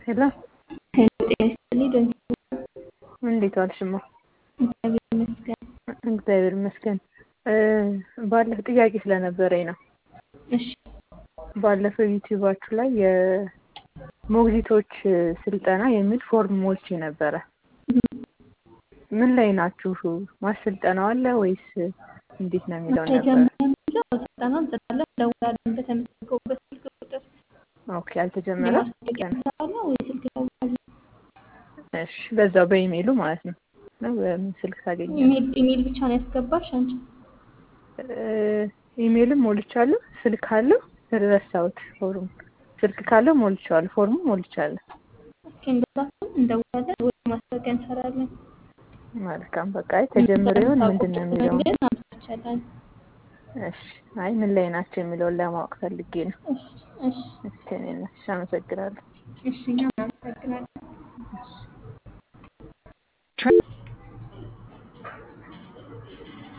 ሄሎ እንዴት ዋልሽማ? እግዚአብሔር ይመስገን። እግዚአብሔር ይመስገን። ባለፈው ጥያቄ ስለነበረኝ ነው። እሺ ባለፈው ዩቲዩባችሁ ላይ የሞግዚቶች ስልጠና የሚል ፎርም ሞልቼ ነበረ። ምን ላይ ናችሁ? ማሰልጠናው አለ ወይስ እንዴት ነው የሚለው ነበረ። ተጀምሮ ስልጠና እንሰጣለን፣ እንደውላለን በተመዘገቡበት ስልክ ቁጥር ኦኬ አልተጀመረም። የማስታወቂያ እንሰራለን ወይ ስልክ ደውላለን። እሺ በዛው በኢሜይሉ ማለት ነው ነው በምን ስልክ ታገኛለህ? ኢሜል ኢሜል ብቻ ነው ያስገባሽ አንቺ? ኢሜይልም ሞልቻለሁ። ስልክ አለው ረሳሁት። ፎርም ስልክ ካለው ሞልቻለሁ። ፎርሙ ሞልቻለሁ። ኦኬ እንደዛ ከሆነ እንደውላለን ወይ ማስታወቂያ እንሰራለን። መልካም በቃ አይ ተጀምሮ ይሆን ምንድን ነው የሚለው መንገድ አምጥቻለን። እሺ አይ ምን ላይ ናቸው የሚለውን ለማወቅ ፈልጌ ነው። እሺ እሺ እሺ እኔ ነሽ አመሰግናለሁ። እሺ እኛም እናመሰግናለን። እሺ